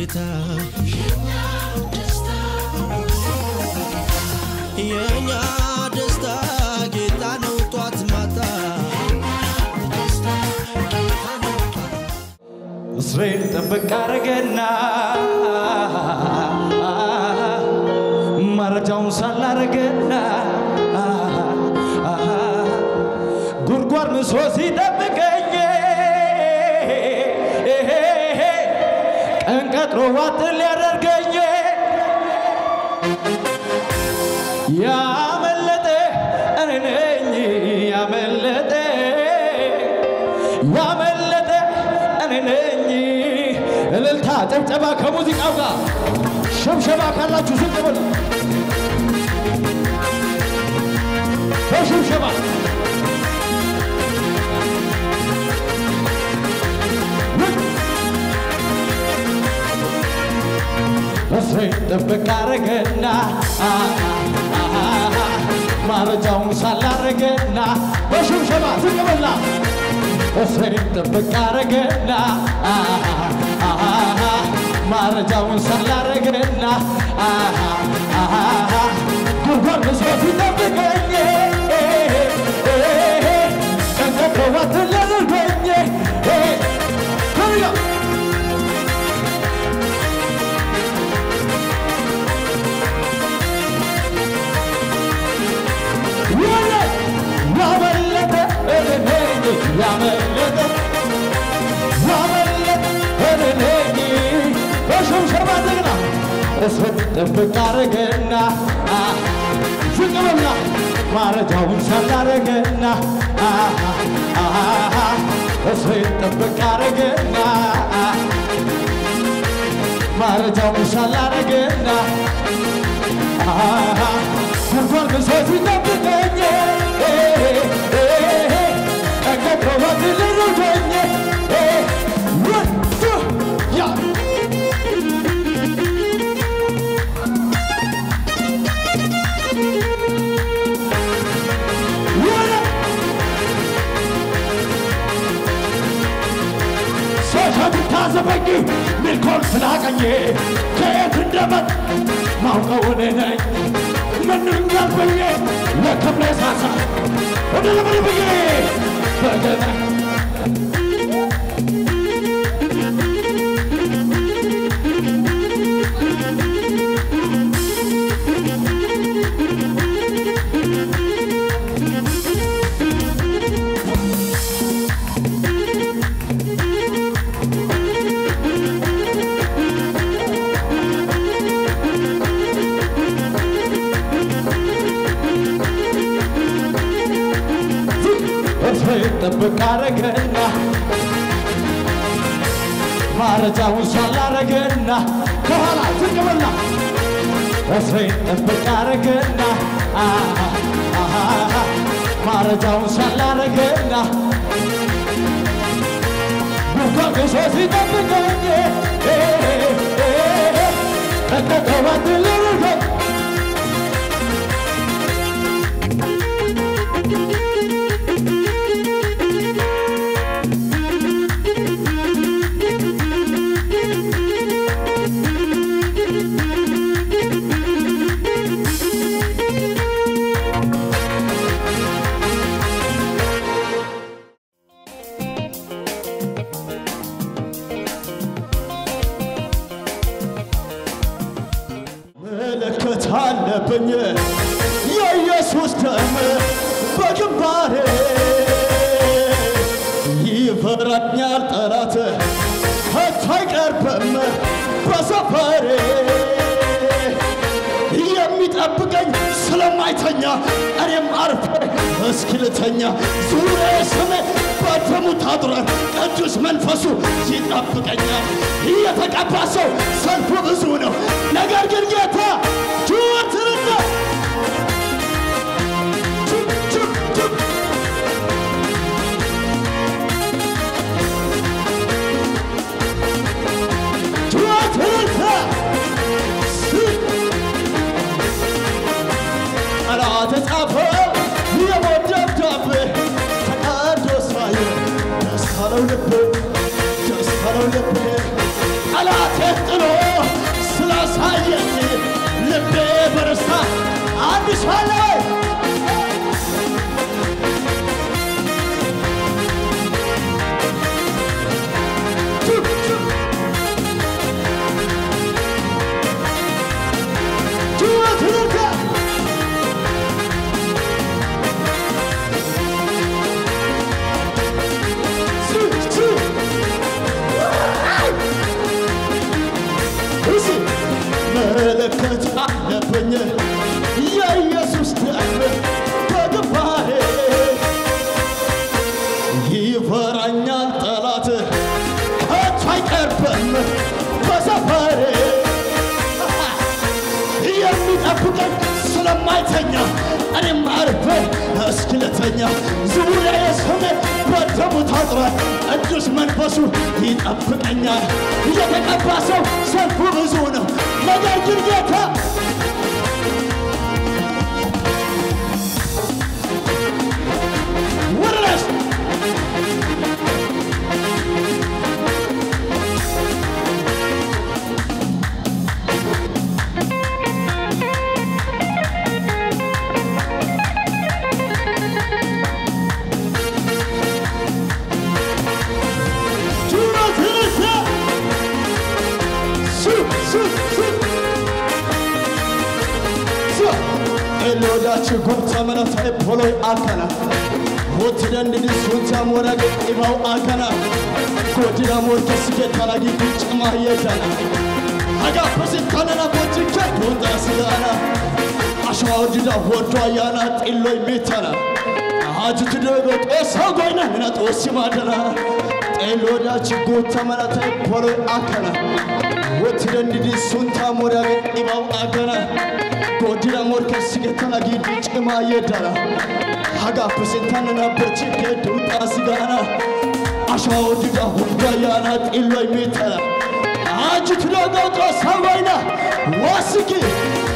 ጌታ የእኛ ደስታ ጌታ ነው ጧት ማታ እስራኤል ጥብቅ አረገና መረጃውን ሳላረገና ጉድጓድ ምሶ ሲጠብቀኝ ቀን ቀጥሮ ዋጥ ሊያደርገኝ ያመለጠ እኔ ነኝ ያመለጠ ያመለጠ እኔ ነኝ። እልልታ ጨብጨባ ከሙዚቃው ጋር ሸብሸባ ካላችሁ ዝቅ በሉ በሽብሸባ እስሬ ጥብቅ አረገና ማረጃውን ሳላረገና በሽብሸባ ዝቅ በላ እስሬ ጥብቅ አረገና ማረጃውን ሳላረገና ጉድጓድ መስራት ሲጠብቀኝ ቀንቀጥሮባት ሊያደርገኝ ከያ ያመለጠ ያመለጠ ያመለጠ እኔ በሽብሸባ ደግና እስር ጥብቅ አረገና ዝቅ በላ ማረጃውን ሳላረገና እስር ጥብቅ አረገና ማረጃውን ሳላረገና ጉድጓድ ምሶት ይጠብቀኝ ቀንቀጥሮባት ልርገኝ ወዱ ያ ወደ ሶሻቱ ታዘበኝ ሚልኮል ስላቀኝ ከየት እንደመጥ ማውቀው እኔ ነኝ ምንም ያልበኝ ለክብሬ ሳሳ ወደ ለምን ብዬ በገና እስሬ ጥብቅ አረገና ማረጃውን ሳላረገና ከኋላ ዝቅ በላ እስሬ ጥብቅ አረገና ማረጃውን ሳላረገና ጉድጓድ ምሶ ሲጠብቀኝ ተቀጠባት ልርገኝ ምልክት አለብኝ የኢየሱስ ደም በግንባሬ ይፈራኛል ጠላት ከቶ አይቀርብም በሰፈሬ የሚጠብቀኝ ስለማይተኛ እኔም አርፌ እስኪልተኛ ዙሬ ስሜ በደሙ ታጥሯል ቅዱስ መንፈሱ ይጠብቀኛል የተቀባ ሰው ሰልፉ ብዙ ነው ነገር ግን ጌታ ጩኸትንና ጩ- ጩ- ጩ- ጩኸትንና ስ- ጠላት ጻፈው የሞት ደብዳቤ ተቀዶ ሳየው ደስ አለው ልቤ ደስ አለው ልቤ ጠላቴ ጥሎ ትርታ ሱ ሱ እሺ መለከት አለብኝ የኢየሱስ ደም በግንባሬ ይፈራኛል ጠላት ከቶ አይቀርብም በሰፈሬ የሚጠብቀኝ ስለማይተኛ እኔም አርፌ እስክለተኛ ዙሪያዬ ስሜ በደሙ ታጥሯል ቅዱስ መንፈሱ ይጠብቀኛል የተቀባ ሰው ሰልፉ ብዙ ነው ነገር ግን ጌታ ወረስ ጩኸት ይነሳ ሱ ሱ ሱ ሱ elodachi gubta mana ta'e poloy akkana wottidandidi suntha morage ibaw akkana godina morkesi gettana giddi cima yeddana hagappe sittanana bochikke duuxa sigaana ashawa oddida woddo ayyaana xilloy mittana ajjutidego xoossaw goyna mina xoossi maaddana xeeloodachi guutta mana ta'e poloy akkana wottidandidi suntha morage ibaw akkana godina morkesi gettana giddi cima yeddana hagappe sittanana bochikke duuxa sigaana ashawa oddida woddo ayyaana xilloy mittana ajjutidego xoossaw goyna wassiki